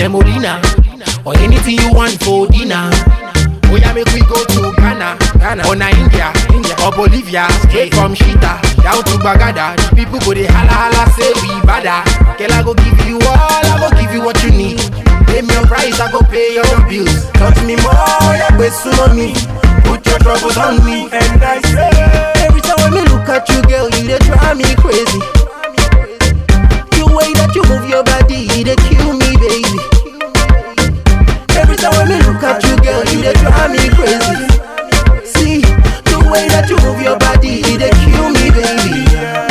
semolina, or anything you want for dinner. Oh yeah, make we go to Ghana, Ghana, or na India, India, or Bolivia, straight from Shita down to Bagada. The people go they holla holla say we bada. Girl, I go give you all, I go give you what you need. Pay me your price, I go pay your bills. Touch me more, yeah, but soon on me. Put your troubles on me, and I say every time when me look at you, girl, you they drive me crazy. The way that you move your body, they kill me, baby. Every time when me look at you, girl, you they drive me crazy. See, the way that you move your body, they kill me, baby.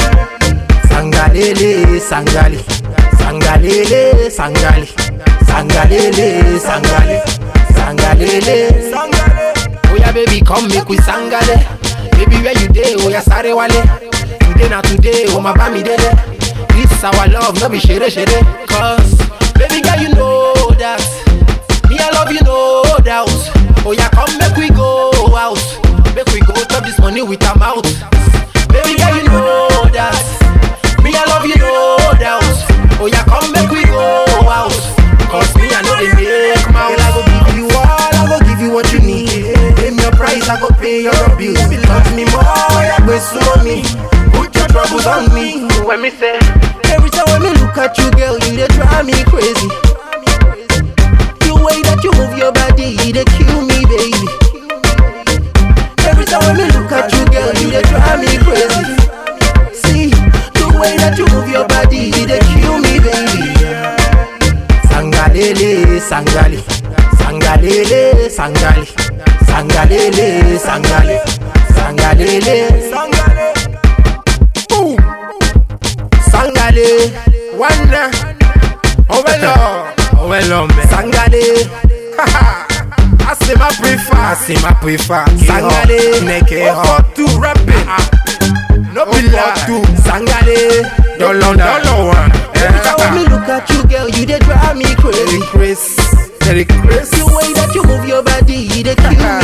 Sangalele, sangali, sangalele, sangali, sangalele, sangali, sangalele, sangale. Oh yeah, baby, come make we sangale. Baby, where you day? Oh yeah, sorry wale. Today na today, oh my bami dede. This our love, no be shere shere. Cause, baby girl, you know that. Me, I love you, no doubt. Oh, yeah, come make we go out. Make we go chop this money with our mouth. Baby girl, you know that. Me, I love you, no doubt. Oh, yeah, come make we go out. Cause me, I know they make mouth. Girl, I go give you all, I go give you what you need. Pay me your price, I go pay your bills. Touch me more, yeah, go slow me. Put your troubles on me. When me say, every time when me look at you, girl, you they drive me crazy. The way that you move your body, they kill me, baby. Every time when me look at you, girl, you they drive me crazy. See, the way that you move your body, they kill me, baby. Sangalele, sangali, sangalele, sangali, sangalele, sangali, sangalele, sangale. Boom. Sangale, wanda, ovelo, ovelo, me. Sangale, haha. Asema prefer, asema prefer. Sangale, neke ho. tu rapping. No be tu. Sangale, dollar, dollar one. Every time when me look at you, girl, you they drive me crazy. Chris, Terry Chris. The way that you move your body, they kill